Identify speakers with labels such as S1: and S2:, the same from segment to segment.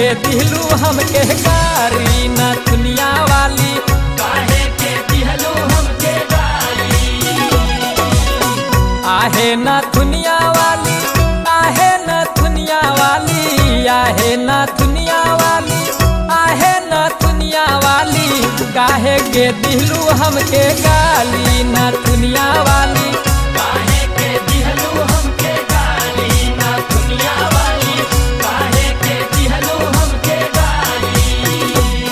S1: के दिलू हमके गारी न दुनिया वाली
S2: काहे के दिहलो हमके गाली
S1: आहे न दुनिया वाली आहे न दुनिया वाली आहे न दुनिया वाली आहे न दुनिया वाली काहे के दिलू हमके गाली न दुनिया वाली
S2: काहे के दिहलो हमके गाली ना दुनिया वाली काहे के दिहलो हमके गाली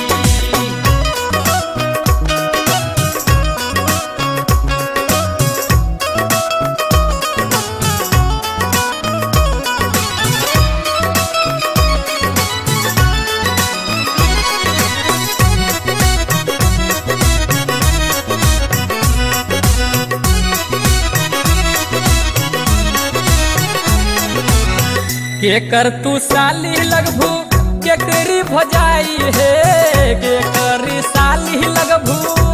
S1: के कर तू साली लगभू के करी भजाई है के करी साली लगभू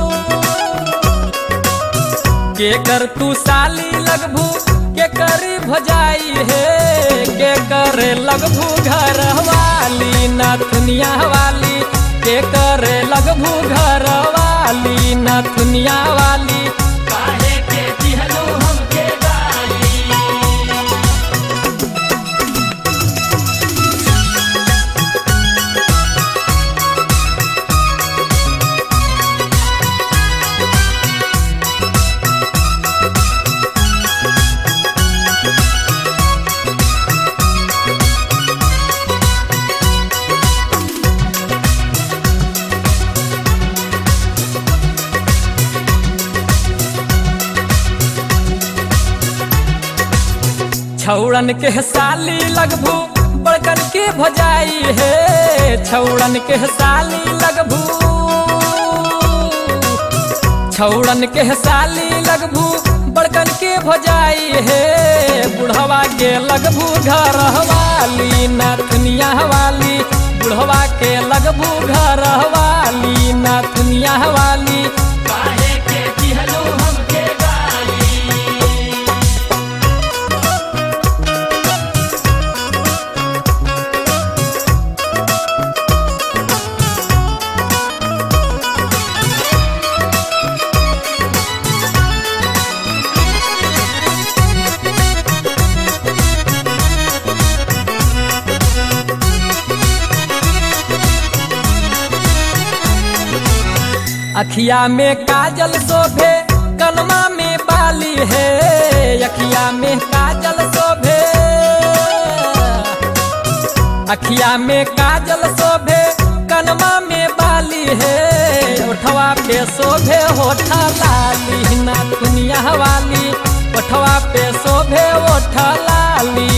S1: के कर तू साली लगभू के करी भजाई है के करे लगभू घर वाली न दुनिया वाली के करे लगभू घर वाली न दुनिया वाली
S2: काहे के दिहलो हमके गाली
S1: छौड़न के साली लगभू बड़कन के भजाई है छौड़न के साली लगभू छौड़न के साली लगभू बड़कन के भजाई है बुढ़वा के लगभू घर वाली न दुनिया वाली बुढ़वा के लगभू घर वाली न दुनिया वाली
S2: काहे के दिहलो हमके गाली
S1: अखिया में काजल शोभे कनमा में बाली है अखिया में काजल शोभे अखिया में काजल शोभे कनमा में बाली है ओठवा पे शोभे होठा लाली ना दुनिया वाली ओठवा पे शोभे ओठ लाली